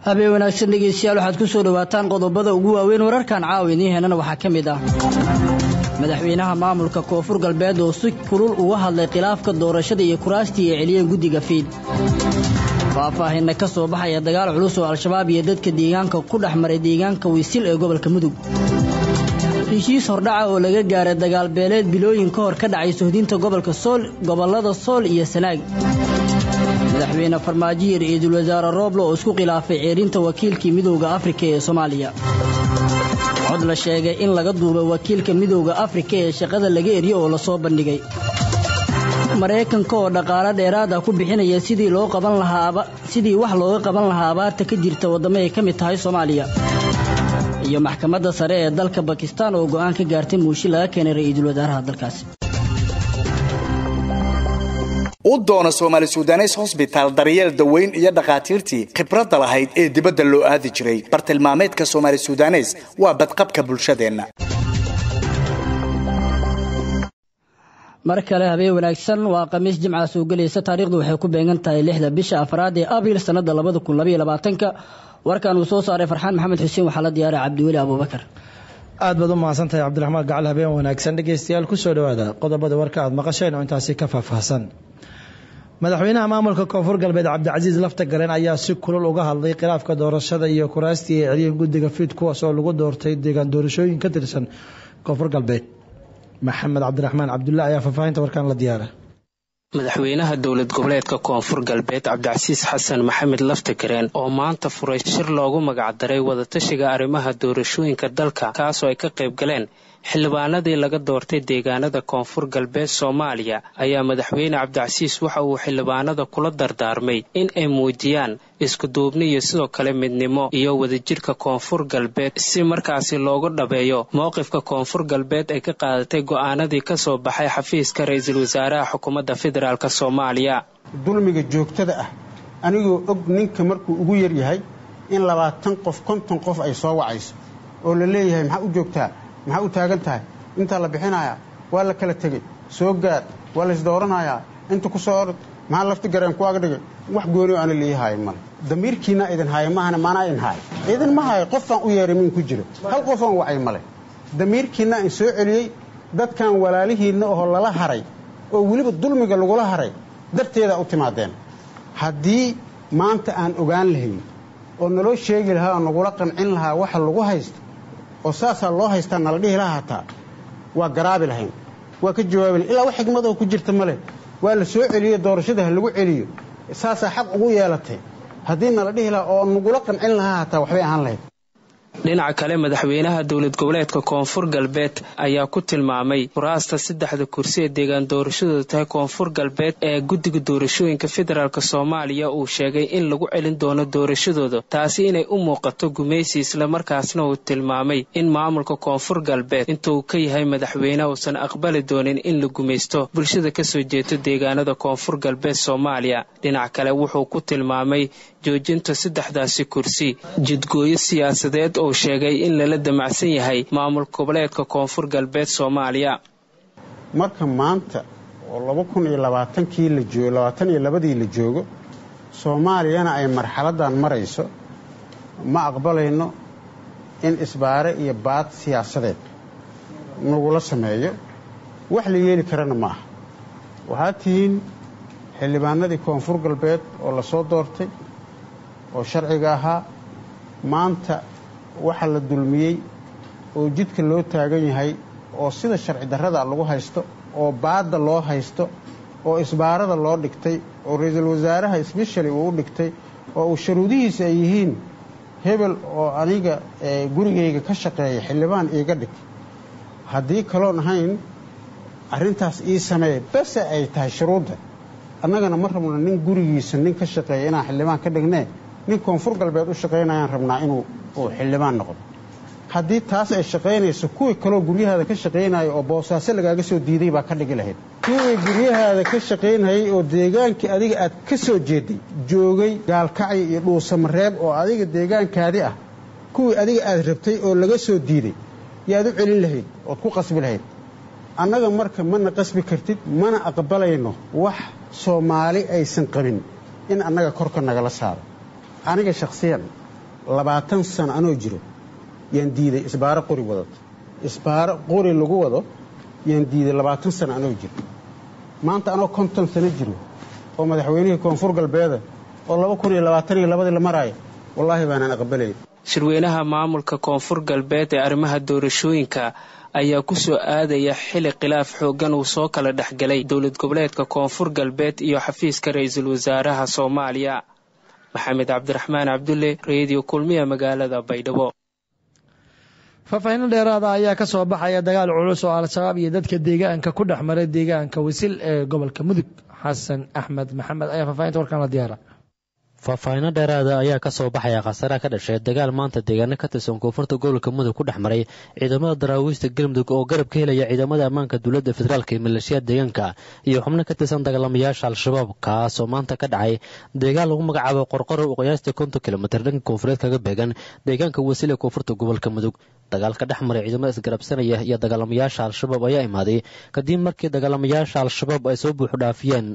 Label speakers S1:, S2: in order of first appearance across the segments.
S1: habeen wanaagsan dhegeystayaal waxaad ku soo dhawaataan qodobada ugu waaweyn wararkan caawa idiin heenana waxaa ka mid ah madaxweynaha maamulka koonfur galbeed oo si kulul uga hadlay khilaafka doorashada iyo kuraastii ay celiyeen guddiga fiid faahfaahinna ka soo baxaya dagaal culus oo al-shabaab iyo dadka deegaanka ku dhex maray deegaanka wiisil ee gobolka mudug heshiis hordhaca oo laga gaaray dagaal beeleed bilooyin ka hor ka dhacay sohdinta gobolka sool gobollada sool iyo sanaag madaxweyne farmaajo iyo ra-iisul wasaare rooblo oo isku khilaafay ceerinta wakiilkii midowda afrika ee soomaaliya cod la sheegay in laga duubay wakiilka midowda afrika ee shaqada laga eriyo oo lasoo bandhigay maraykanka oo dhaqaalo dheeraad ah ku bixinaya sidii loo qaban lahaa sidii wax looga qaban lahaa abaarta ka jirta waddamo ay ka mid tahay soomaaliya iyo maxkamadda sare ee dalka bakistan oo go'aan ka gaartay muushi laga keenay ra-iisul wasaaraha dalkaasi
S2: u doono soomaali sudanes hosbitaal daryeel daweyn iyo dhakhaatiirtii khibradda lahayd ee dibadda loo aadi jiray bartilmaameedka soomaali sudanes waa badqabka bulshadeenna
S1: mar kale habeen wanaagsan waa khamiis jimca soo gelaysa taariikhdu waxay ku beegan tahay lixda bisha afraad ee abriil sannada labada kun labaiyo labaatanka warkan uu soo saaray farxaan maxamed xuseen waxaa la diyaaray cabdiweli abuubakar
S3: aad baad u mahadsantahay cabdiraxmaan gacal habeen wanaagsan dhegeystayaal kusoo dhawaada qodobada warka aad maqasheen oo intaasi ka faahfaahsan madaxweynaha maamulka koonfur galbeed cabdicasiis lafta garen ayaa si kulul uga hadlay khilaafka doorashada iyo kuraastii ay celiyeen guddiga fiid kuwaas oo lagu doortay deegaan doorashooyin ka tirsan koonfur galbeed maxamed cabdiraxmaan cabdulla ayaa faahfaahinta warkaan la diyaara
S4: madaxweynaha dowlad goboleedka koonfur galbeed cabdicasiis xasan maxamed laftagareen oo maanta furay shir loogu magacdaray wadatashiga arrimaha doorashooyinka dalka kaasoo ay ka qayb galeen xildhibaanadii laga doortay deegaanada koonfur galbeed soomaaliya ayaa madaxweyne cabdicasiis waxa uu xildhibaanada kula dardaarmay in ay muujiyaan iskuduubni iyo sidoo kale midnimo iyo wadajirka koonfur galbeed si markaasi loogu dhabeeyo mowqifka koonfur galbeed ay ka qaadatay go'aanadii ka soo baxay xafiiska ra-iisul wasaaraha xukuumadda federaalk soomaaliya
S5: dulmiga joogtada ah anigoo og ninka markuu ugu yaryahay in labaatan qof konton qof ay soo wacayso oo la leeyahay maxaa u joogtaa maxaa u taagan tahay intaa la bixinayaa waa la kala tegey soo gaar waa laysdooranayaa inta ku soo orod maxaa lafti gareen ku agdhigay wax goonioo ana lii haayo male damiirkiina idin haayo maahana maanaa idin haayo idin ma haayo qofaan u yeeray min ku jiro hal qofaan wacay male damiirkiinna in soo celiyey dadkan walaalihiinna oo lala haray oo weliba dulmiga lagula haray darteedaa u timaadeen haddii maanta aan ogaan lahayn oo naloo sheegi lahaa oo nagula qancin lahaa waxa lagu haysto oo saasaa loo haystaa nala dhihi laha hataa waa garaabi lahayn waa ka jawaabi lahayn ilaa wax xigmadoo ku jirta ma leh waa la soo celiyo doorashada ha lagu celiyo saasaa xaq ugu yeelatay haddii nala dhihi lahaa oo nagula qancin lahaa hataa waxbay ahaan lahayd
S4: dhinaca kale madaxweynaha dowlad goboleedka koonfur galbeed ayaa ku tilmaamay kuraasta saddexda kursi ee deegaan doorashadooda tahay koonfur galbeed ee guddiga doorashooyinka federaalk soomaaliya uu sheegay in lagu celin doono doorashadooda taasi inay u muuqato gumaysi islamarkaasna uu tilmaamay in maamulka koonfur galbeed intuu ka yahay madaxweyne uusan aqbali doonin in la gumaysto bulshada kasoo jeeto deegaanada koonfur galbeed soomaaliya dhinac kale wuxuu ku tilmaamay joojinta saddexdaasi kursi jidgooyo siyaasadeed uu sheegay in lala damacsan yahay maamul goboleedka koonfur galbeed soomaaliya
S5: marka maanta oo laba kun iyo labaatankii la joogo labaatan iyo labadii la joogo soomaaliyana ay marxaladdan marayso ma aqbalayno in isbaare iyo baad siyaasadeed nagula sameeyo wax la yeeli karana ma aha waxaad tihiin xildhibaanadii koonfur galbeed oo la soo doortay oo sharciga ahaa maanta waxa la dulmiyey oo jidka loo taagan yahay oo sida sharci darrada lagu haysto oo baadda loo haysto oo isbaarada loo dhigtay oo ra-iisul wasaaraha sbeshali uu u dhigtay oo uu sharuudihiisa ay yihiin hebel oo aniga gurigayga ka shaqeeya xildhibaan iiga dhig haddii kaloon ahayn arrintaas ii sameeya base ay tahay shuruudda annagana ma rabno nin gurigiisa nin ka shaqeeya inaan xildhibaan ka dhignee nin koonfur galbeed u shaqaynayaan rabnaa inuu uu xildhibaan noqdo haddii taas ay shaqaynayso kuwii kaloo guryahaada ka shaqaynaya oo boosaaso lagaaga soo diiday baa ka dhigi lahayd kuwii guryahaada ka shaqaynayay oo deegaankii adiga aad ka soo jeeday joogay gaalkacyo iyo dhuusamareeb oo adiga deegaankaadi ah kuwii adiga aad rabtay oo laga soo diiday yaad u celin lahayd ood ku qasbi lahayd annaga marka mana qasbi kartid mana aqbalayno wax soomaali aysan qabin in annaga korka nagala saaro aniga shakhsiyan labaatan sano anoo jiro yaan diiday isbaaro qori wadato isbaaro qori lagu wado yaan diiday labaatan sano anoo jiro maanta anoo konton sano jiro oo madaxweynihii koonfur galbeeda oo laba kun iyo labaatan iyo labadii la maraayo wallaahi baanaan aqbalayn
S4: shirweynaha maamulka koonfur galbeed ee arrimaha doorashooyinka ayaa ku soo aadaya xili khilaaf xooggan uu soo kala dhexgalay dowlad goboleedka koonfur galbeed iyo xafiiska ra-iisul wasaaraha soomaaliya maxamed cabdiraxmaan cabdulle reediyo kulmiya magaalada baydhabo
S3: faahfaahinno dheeraada ayaa ka soo baxaya dagaal culus oo al-shabaab iyo dadka deegaanka ku dhex maray deegaanka wasil ee gobolka mudug xasan axmed maxamed ayaa faahfaahinta warkaan la diyaara
S6: faahfaahinno dheeraada ayaa ka soo baxaya khasaaraha ka dhashay dagaal maanta deegaano ka tirsan koonfurta gobolka mudug ku dhex maray ciidamada daraawiista galmudug oo garab ka helaya ciidamada ammaanka dowladda federaalk ee maleeshiyaad deegaanka iyo xubno ka tirsan dagaalamayaasha al-shabaab kaas oo maanta ka dhacay deegaan lagu magacaabo qorqoro oo qiyaastii konton kilomitir dhanka koonfureed kaga beegan deegaanka wasil ee koonfurta gobolka mudug dagaalka dhex maray ciidamada isgarabsanaya iyo dagaalamayaasha al-shabaab ayaa imaaday kadib markii dagaalamayaasha al-shabaab ay soo buuxu dhaafiyeen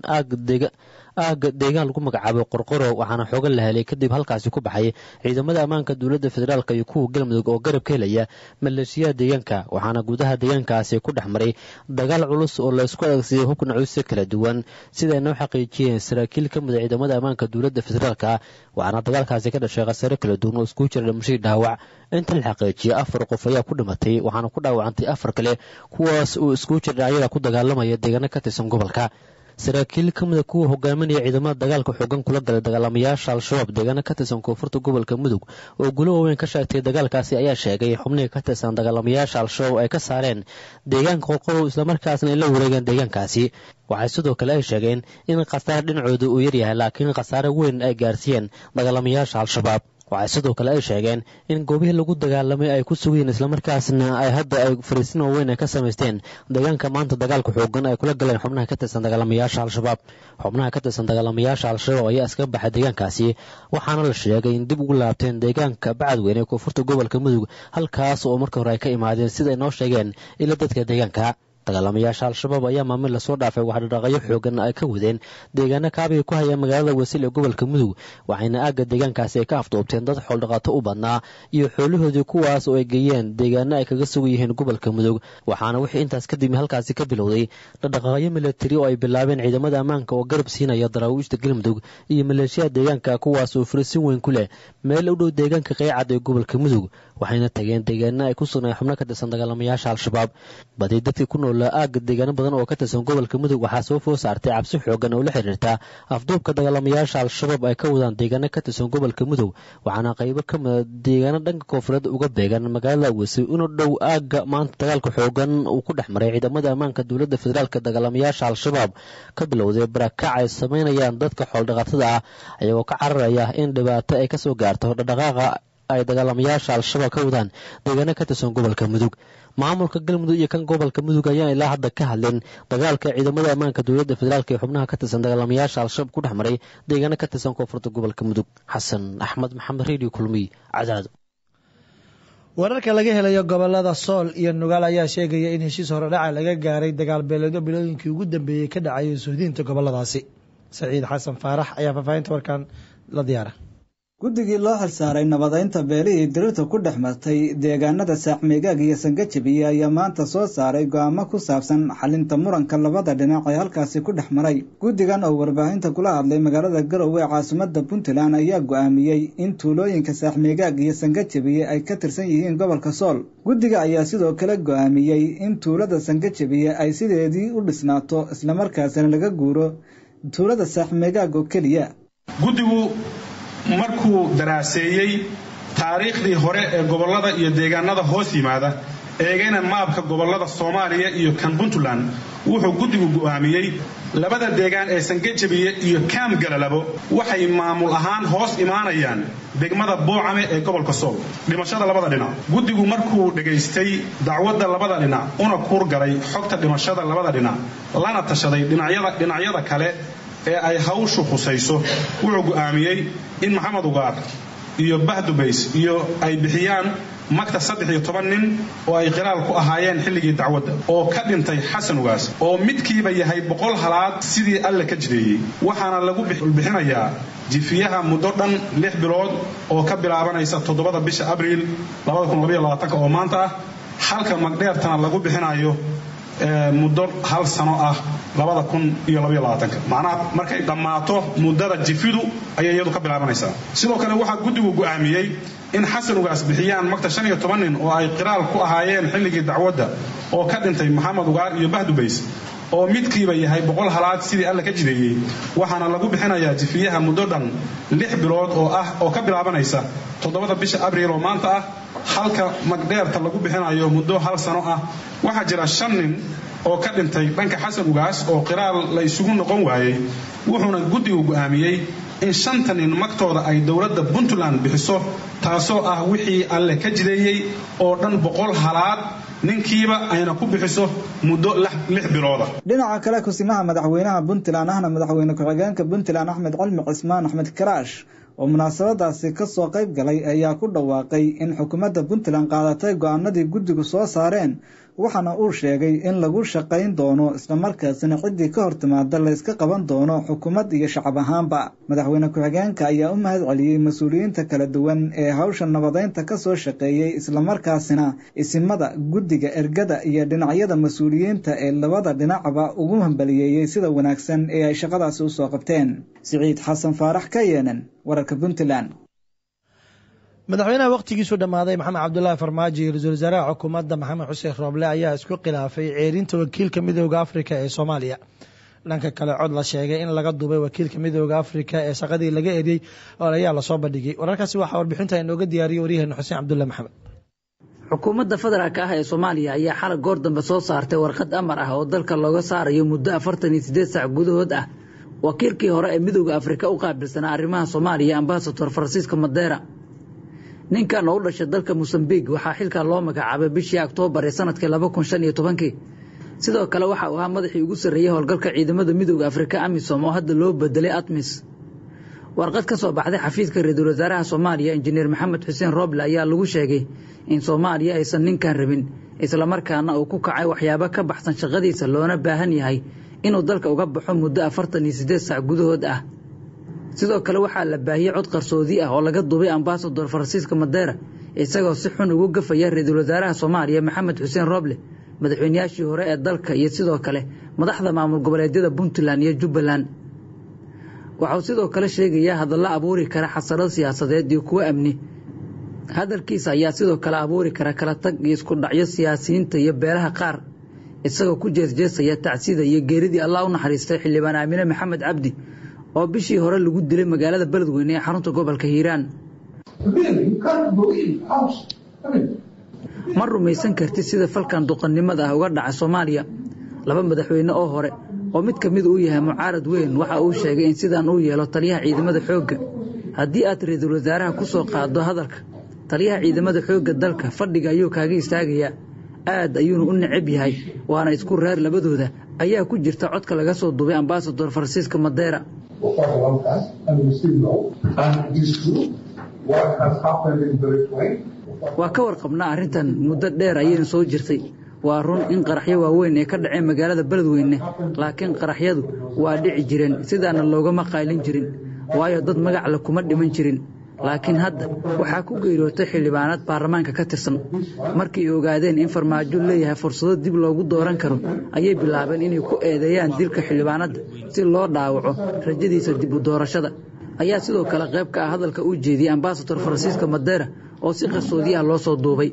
S6: aagga deegaan lagu magacaabo qorqoro waxaana xoogan la helay kadib halkaasi ku baxay ciidamada ammaanka dowladda federaalk iyo kuwa galmudug oo garab ka helaya maleeshiyaha deegaanka waxaana gudaha deegaankaasi ku dhex maray dagaal culus oo laysku adeegsaday hubka nacuusya kala duwan sida ay noo xaqiijiyeen saraakiil ka mida ciidamada ammaanka dowladda federaalk waxaana dagaalkaasi ka dhashay khasaare kala duwan oo iskugu jira dhimashadii dhaawac inta la xaqiijiyay afar qof ayaa ku dhimatay waxaana ku dhaawacantay afar kale kuwaas uu iskugu jira dhinacyada ku dagaalamaya deegaano ka tirsan gobolka saraakiil ka mida kuwa hogaaminaya ciidamada dagaalka xoogan kula galay dagaalamayaasha al-shabaab deegaano ka tirsan koonfurta gobolka mudug oo gulo waaweyn ka sheegtay dagaalkaasi ayaa sheegay xubnihii ka tirsan dagaalamayaasha al-shabaab ay ka saareen deegaanka qorqorow islamarkaasna ay la wareegeen deegaankaasi waxay sidoo kale ay sheegeen in khasaare dhinacooda uu yaryahay laakiin khasaare weyn ay gaarsiiyeen dagaalamayaasha al-shabaab waxay sidoo kale ay sheegeen in goobihii lagu dagaalamay ay ku sugayeen islamarkaasna ay hadda ay fariisin waaweyn ay ka samaysteen deegaanka maanta dagaalka xoogan ay kula galeen xubnaha ka tirsan dagaalamayaasha al-shabaab xubnaha ka tirsan dagaalamayaasha al-shabaab ayaa iska baxay deegaankaasi waxaana la sheegay in dib ugu laabteen deegaanka bacadweyne ee koonfurta gobolka mudug halkaas oo markii hore ay ka imaadeen sida ay noo sheegeen ila dadka deegaanka dagaalamayaasha al-shabaab ayaa maamil lasoo dhaafay waxdhaqaaqyo xoogan ay ka wadeen deegaano kaabiga ku haya magaalada wasiil ee gobolka mudug waxayna aagga deegaankaasi ay ka afduubteen dad xooldhaqaato u badnaa iyo xoolahoodii kuwaas oo ay geeyeen deegaano ay kaga sugan yihiin gobolka mudug waxaana wixii intaas kadib halkaasi ka bilowday dhaqdhaqaaqyo milatari oo ay bilaabeen ciidamada ammaanka oo garab siinaya daraawiishta galmudug iyo maleeshiyaha deegaanka kuwaas oo furisin weyn ku leh meel u dhow deegaanka qeycad ee gobolka mudug waxayna tageen deegaano ay ku sugnay xubno ka tirsan dagaalamayaasha al-shabaab badi dadkii ku noolaa aagga deegaano badan oo ka tirsan gobolka mudug waxaa soo food saartay cabsi xoogan oo la xiriirta afduubka dagaalamayaasha al-shabaab ay ka wadaan deegaano ka tirsan gobolka mudug waxaana qaybo ka mida deegaano dhanka koonfureed uga beegan magaalada wasi inu dhow aagga maanta dagaalka xoogan uu ku dhex maray ciidamada ammaanka dowladda federaalk dagaalamayaasha al-shabaab ka bilowday barakac ay samaynayaan dadka xooldhaqatada ah ayagoo ka cararaya in dhibaato ay kasoo gaarto dhaqdhaqaaqa ay dagaalamayaasha al-shabaab ka wadaan deegaano ka tirsan gobolka mudug maamulka galmudug iyo kan gobolka mudug ayaan ilaa hadda ka hadlin dagaalka ciidamada ammaanka dowladda federaalk ee xubnaha ka tirsan dagaalamayaasha al-shabaab ku dhex maray deegaano ka tirsan koonfurta gobolka mudug xasan axmed maxamed radio kulmiy cadaad
S3: wararka laga helayo gobolada sool iyo nugaal ayaa sheegaya in heshiis horedhaca laga gaaray dagaal beeleedyo bilooyinkii ugu dambeeyey ka dhacayay suudiinta goboladaasi saciid xasan faarax ayaa faahfaahinta warkan la diyaara
S7: guddigii loo xilsaaray nabadaynta beelihii dirirta ku dhex martay deegaanada saacmeegaag iyo sangajabiye ayaa maanta soo saaray go'aamo ku saabsan xalinta muranka labada dhinac ee halkaasi ku dhex maray guddigan oo warbaahinta kula hadlay magaalada garowe ee caasimada puntland ayaa go'aamiyey in tuulooyinka saaxmeegaag iyo sangajabiye ay ka tirsan yihiin gobolka sool guddiga ayaa sidoo kale go'aamiyey in tuulada sangajabiye ay sideedii u dhisnaato islamarkaasina laga guuro tuulada saaxmeegaag oo keliya
S8: markuu daraaseeyey taariikhdii hore ee gobollada iyo deegaanada hoos yimaada eegayna maabka gobollada soomaaliya iyo kan puntland wuxuu guddigu go'aamiyey labada deegaan ee sangajabiye iyo kaam galalabo waxay maamul ahaan hoos imaanayaan degmada boocame ee gobolka sool dhimashada labada dhinac guddigu markuu dhegaystay dacwadda labada dhinac una kuurgalay xogta dhimashada labada dhinac lana tashaday dhinacyada kale ee ay hawshu khusayso wuxuu go'aamiyey in maxamed ugaar iyo bahdubays iyo ay bixiyaan magta saddex iyo toban nin oo ay qiraal ku ahaayeen xilligii dacwadda oo ka dhintay xasan ugaas oo midkiiba yahay boqol halaad sidii alle ka jideeyey waxaana lagu bixinayaa jifiyaha muddo dhan lix bilood oo ka bilaabanaysa toddobada bisha abriil oo maanta ah halka magdheertana lagu bixinayo muddo hal sano ah macnaha markay dhammaato muddada jifidu ayay iyadu ka bilaabanaysaa sidoo kale waxaa guddigu go'aamiyey in xasan ugaas bixiyaan magta shan iyo toban nin oo ay qiraal ku ahaayeen xilligii dacwadda oo ka dhintay maxamed ugaar iyo bahdubays oo midkiiba yahay boqol halaad sidii alle ka jideeyey waxaana lagu bixinayaa jifiyaha muddo dhan lix bilood oo ah oo ka bilaabanaysa toddobada bisha abriil oo maanta ah halka magdheerta lagu bixinayo muddo hal sano ah waxaa jira shan nin oo ka dhintay dhanka xasan ugaas oo qiraal la isugu noqon waayey wuxuuna guddigu go'aamiyey in shanta nin magtooda ay dowladda puntland bixiso taasoo ah wixii alle ka jideeyey oo dhan boqol halaad ninkiiba ayna ku bixiso muddo lix bilooda
S7: dhinaca kale kusimaha madaxweynaha puntland ahna madaxweyne ku-xigeenka puntland axmed cilmi cismaan axmed karaash oo munaasabadaasi kasoo qayb galay ayaa ku dhawaaqay in xukuumadda puntland qaadatay go-aanadii guddigu soo saareen waxaana uu sheegay in lagu shaqayn doono islamarkaasina ciddii ka hor timaada layska qaban doono xukuumad iyo shacab ahaanba madaxweyne ku-xigeenka ayaa u mahad celiyey mas-uuliyiinta kala duwan ee hawsha nabadeynta kasoo shaqeeyey islamarkaasina isimada guddiga ergada iyo dhinacyada mas-uuliyiinta ee labada dhinacba ugu hambaliyeeyey sida wanaagsan ee ay shaqadaasi usoo qabteen siciid xasan faarax ka yeenen wararka puntland
S3: madaxweynaha wakhtigiisu dhammaaday maxamed cabdulaahi farmaajo iyo ra-iisul wasaaraha xukuumadda maxamed xuseen rooble ayaa isku khilaafay ceerinta wakiilka midooda afrika ee soomaaliya dhanka kale cod la sheegay in laga duubay wakiilka midooda afrika ee shaqadii laga eriyey ayaa lasoo bandhigay wararkaasi waxaa warbixinta inooga diyaariyey waryaheena xuseen cabdulle maxamed
S1: xukuumadda federaalk ah ee soomaaliya ayaa xalay goor dambe soo saartay warqad amar ah oo dalka looga saarayo muddo afartan iyo siddeed saac gudahood ah wakiilkii hore ee midooda afrika u qaabilsanaa arrimaha soomaaliya ambasador faransiiska madeera ninkan oo u dhashay dalka mosambiq waxaa xilkaa loo magacaabay bishii oktoobar ee sanadkii laba kun shan iyo tobankii sidoo kale waxa uu ahaa madaxii ugu sarreeyey howlgalka ciidamada midooda afrika amisom oo hadda loo bedelay atmis warqad ka soo baxday xafiiska ra-iisul wasaaraha soomaaliya injineer maxamed xuseen roble ayaa lagu sheegay in soomaaliya aysan ninkan rabin islamarkaana uu ku kacay waxyaabo ka baxsan shaqadiisa loona baahan yahay inuu dalka uga baxo muddo afartan iyo siddeed saac gudahood ah sidoo kale waxaa la baahiyey cod qarsoodi ah oo laga duubay ambasador faransiiska madeera isagoo si xun ugu gafaya ra-iisul wasaaraha soomaaliya maxamed xuseen roble madaxweynayaashii hore ee dalka iyo sidoo kale madaxda maamul goboleedyada puntland iyo jubbaland waxauu sidoo kale sheegayaa hadalla abuuri kara xasarad siyaasadeed iyo kuwo amni hadalkiisa ayaa sidoo kale abuuri kara kala tag iyo isku dhacyo siyaasiyiinta iyo beelaha qaar isagoo ku jeesjeesaya tacsida iyo geeridii allah u naxariistay xildhibaan aamine maxamed cabdi oo bishii hore lagu dilay magaalada beledweyne ee xarunta gobolka hiiraan ma rumaysan kartid sida falkan duqannimada ah uga dhaca soomaaliya laba madaxweyne oo hore oo mid ka mid uu yahay mucaarad weyn waxa uu sheegay in sidaan uu yeelo taliyaha ciidamada xoogga haddii aad ra-iisul wasaaraha ku soo qaaddo hadalka taliyaha ciidamada xoogga dalka fadhiga ayuu kaaga istaagayaa aad ayuuna u necab yahay waana isku reer labadooda ayaa ku jirta codka laga soo duubay ambasador faransiiska madeera waa ka warqabnaa arrintan muddo dheer ayayna soo jirtay waa run in qaraxyo waaweyn ay ka dhaceen magaalada beledweyne laakiin qaraxyadu waa dhici jireen sidaana loogama qaylin jirin waayo dad magacle kuma dhiman jirin laakiin hadda waxaa ku geeriyootay xildhibaanad baarlamaanka ka tirsan markii ay ogaadeen in farmaajo leeyahay fursado dib loogu dooran karo ayay bilaabeen inay ku eedeeyaan dilka xildhibaanadda si loo dhaawaco rajadiisa dib u doorashada ayaa sidoo kale qayb ka ah hadalka uu jeediyey ambasador faransiiska madeera oo si qarsoodi ah loo soo duubay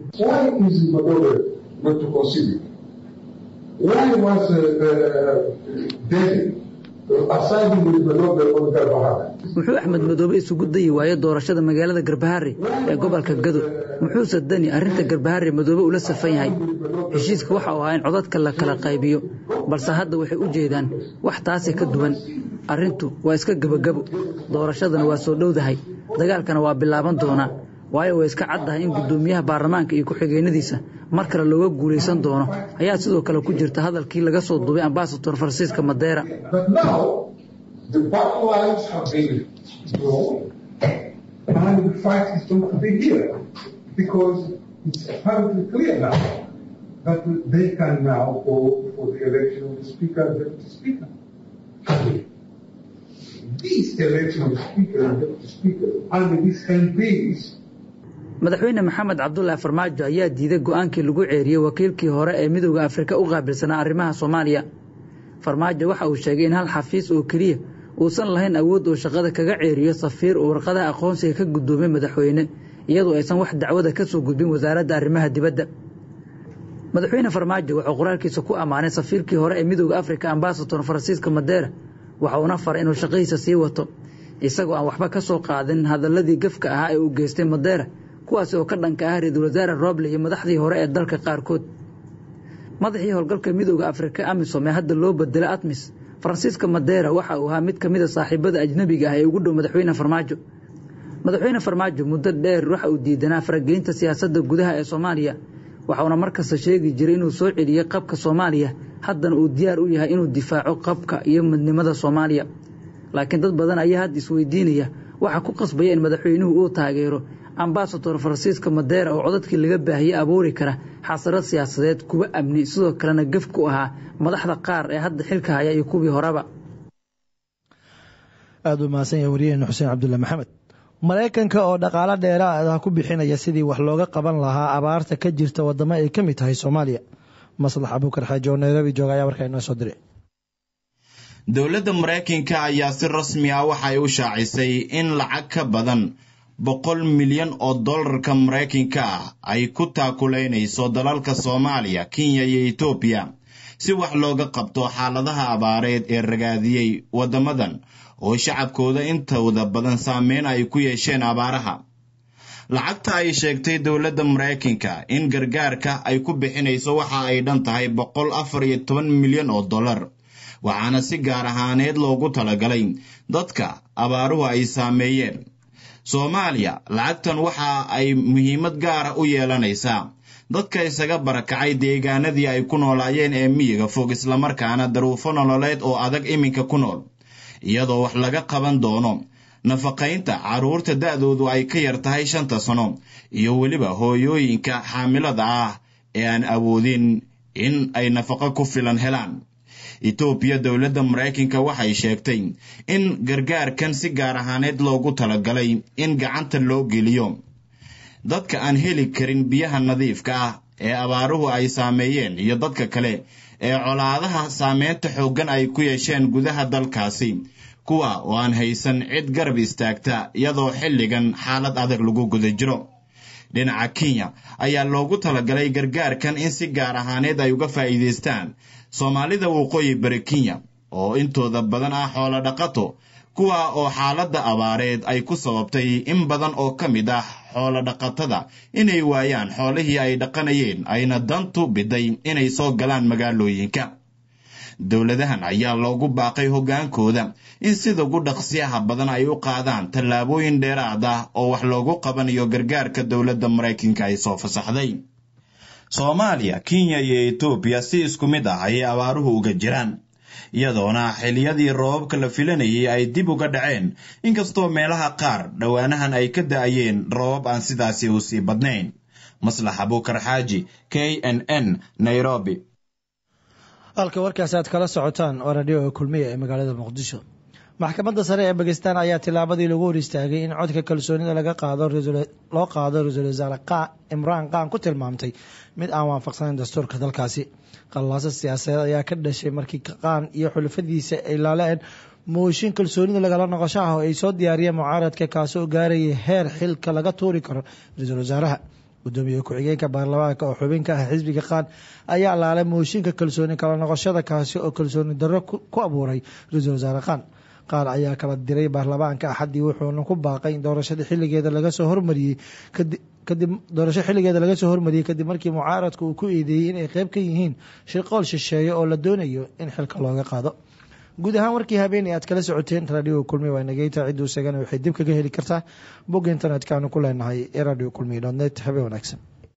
S1: muxuu axmed madoobe isugu dayi waaye doorashada magaalada garbaharre ee gobolka gado muxuuse dani arrinta garbaharre madoobe ula safan yahay heshiiska waxa uu ahaa in codadka la kala qaybiyo balse hadda waxay u jeedaan wax taasi ka duwan arrintu waa iska gebagabo doorashadana waa soo dhowdahay dagaalkana waa bilaaban doonaa waayo way iska caddahay in guddoomiyaha baarlamaanka iyo ku-xigeenadiisa mar kale looga guulaysan doono ayaa sidoo kale ku jirta hadalkii laga soo duubay ambasador faransiiska madeera
S9: It's perfectly clear now that they can now go for the election of the Speaker and Deputy Speaker. These election of Speaker and Deputy Speaker and these MPs
S10: madaxweyne maxamed cabdulaahi farmaajo ayaa diiday go-aankii lagu ceeriyey wakiilkii hore ee midooda afrika u qaabilsanaa arrimaha soomaaliya farmaajo waxa uu sheegay in hal xafiis oo keliya uusan lahayn awood uu shaqada kaga ceeriyo safiir uu warqadaha aqoonsiga ka guddoomay madaxweyne iyadoo aysan wax dacwada ka soo gudbin wasaaradda arrimaha dibadda madaxweyne farmaajo wuxuu qoraalkiisa ku ammaanay safiirkii hore ee midooda afrika ambasador faransiiska madeera waxa uuna faray inuu shaqadiisa sii wato isagoo aan waxba ka soo qaadin hadaladii gafka ahaa ee uu geystay madeera kuwaasi oo ka dhanka ah ra-iisul wasaare roble iyo madaxdii hore ee dalka qaarkood madaxii howlgalka midooda afrika amisom ee hadda loo bedelay atmis faransiiska madeera waxa uu ahaa mid ka mid a saaxiibada ajnebiga ah ee ugu dhow madaxweyne farmaajo madaxweyne farmaajo muddo dheer waxa uu diidanaa faragelinta siyaasadda gudaha ee soomaaliya waxauna markasta sheegi jiray inuu soo celiyey qabka soomaaliya haddana uu diyaar u yahay inuu difaaco qabka iyo midnimada soomaaliya laakiin dad badan ayaa hadda isweydiinaya waxa ku qasbaya in madaxweynuhu uu taageero ambasador faransiiska madeera oo codadkii laga baahiyey abuuri kara xasarad siyaasadeed kuwa amni sidoo kalena gaf ku ahaa madaxda qaar ee hadda xilka haya iyo kuwii horeba
S3: aada u mahadsan yahay wariyaheenna xuseen cabdulle maxamed maraykanka oo dhaqaalo dheeraad ah ku bixinaya sidii wax looga qaban lahaa abaarta ka jirta wadamo ay ka mid tahay soomaaliya maslax abuukar xaaji oo nairobi jooga ayaa warkaa inoo soo diray
S11: dowladda maraykanka ayaa si rasmi ah waxay u shaacisay in lacag ka badan boqol milyan oo dollarka maraykanka ah ay ku taakulaynayso dalalka soomaaliya kenya iyo etoobiya si wax looga qabto xaaladaha abaareed ee ragaadiyey waddamadan oo shacabkooda intooda badan saameyn ay ku yeesheen abaaraha lacagta ay sheegtay dowladda maraykanka in gargaarka ay ku bixinayso waxa ay dhan tahay boqol afar iyo toban milyan oo dollar waxaana si gaar ahaaneed loogu talagalay dadka abaaruhu ay saameeyeen soomaaliya lacagtan waxa ay muhiimad gaara u yeelanaysaa dadka isaga barakacay deegaanadii ay ku noolaayeen ee miyiga fog islamarkaana daruufo nololeed oo adag iminka ku nool iyadoo wax laga qaban doono nafaqaynta carruurta da'doodu ay ka yar tahay shanta sano iyo weliba hooyooyinka xaamilada ah ee aan awoodin in ay nafaqo ku filan helaan etoobiya dowladda maraykanka waxay sheegtay in gargaarkan si gaar ahaaneed loogu talagalay in gacanta loo geliyo dadka aan heli karin biyaha nadiifka ah ee abaaruhu ay saameeyeen iyo dadka kale ee colaadaha saameynta xooggan ay ku yeesheen gudaha dalkaasi kuwa oo aan haysan cid garab istaagta iyadoo xilligan xaalad adag lagu guda jiro dhinaca kenya ayaa loogu talagalay gargaarkan in si gaar ahaaneed ay uga faa'iidaystaan soomaalida waqooyi bari kenya oo intooda badan ah xoolo dhaqato kuwa oo xaaladda abaareed ay ku sababtay in badan oo ka mid ah xoolo dhaqatada inay waayaan xoolihii ay dhaqanayeen ayna dantu biday inay soo galaan magaalooyinka dowladahan ayaa loogu baaqay hoggaankooda in sida ugu dhaqsiyaha badan ay u qaadaan tallaabooyin dheeraad ah oo wax loogu qabanayo gargaarka dowladda maraykanka ay soo fasaxday soomaaliya kenya iyo etoobiya si isku mid ah ayay abaaruhu uga jiraan iyadoona xiliyadii roobabka la filanayay ay dib uga dhaceen inkastoo meelaha qaar dhowaanahan ay ka da'ayeen roobab aan sidaasi u sii badnayn maslax abuukar xaaji k n n nairobi
S3: halka warkaasi aad kala socotaan waa radioga kulmiya ee magaalada muqdisho maxkamadda sare ee bakistan ayaa tilaabadii lagu hor istaagay in codka kalsoonida laga qaado loo qaado ra-iisul wasaare imraan qaan ku tilmaamtay mid aan waafaqsanayn dastuurka dalkaasi qallaasa siyaasadeed ayaa ka dhashay markii qaan iyo xulafadiisa ay laaleen mooshin kalsoonida lagala noqosho ah oo ay soo diyaariyeen mucaaradka kaasoo gaarayay heer xilka laga tuuri karo ra-iisul wasaaraha gudoomiye ku-xigeenka baarlamaanka oo xubin ka ah xisbiga qaan ayaa laalay mooshinka kalsooni kala noqoshada kaasi oo kalsooni darro ku abuuray ra-iisul wasaare qaan qaar ayaa kala diray baarlamaanka axaddii wuxuuna ku baaqay in doorashada xilligeeda laga soo hormariyey kadib doorasho xilligeeda laga soo hormariyey kadib markii mucaaradku uu ku eedeeyey inay qeyb ka yihiin shirqool shisheeye oo la doonayo in xilka looga qaado guud ahaan warkii habeenay aad kala socoteen radio kulmiya waa nageyta cidduu sagana waxay dib kaga heli kartaa bogga internetka aanu ku leenahay ee radio kulmiya dot net habeen wanaagsan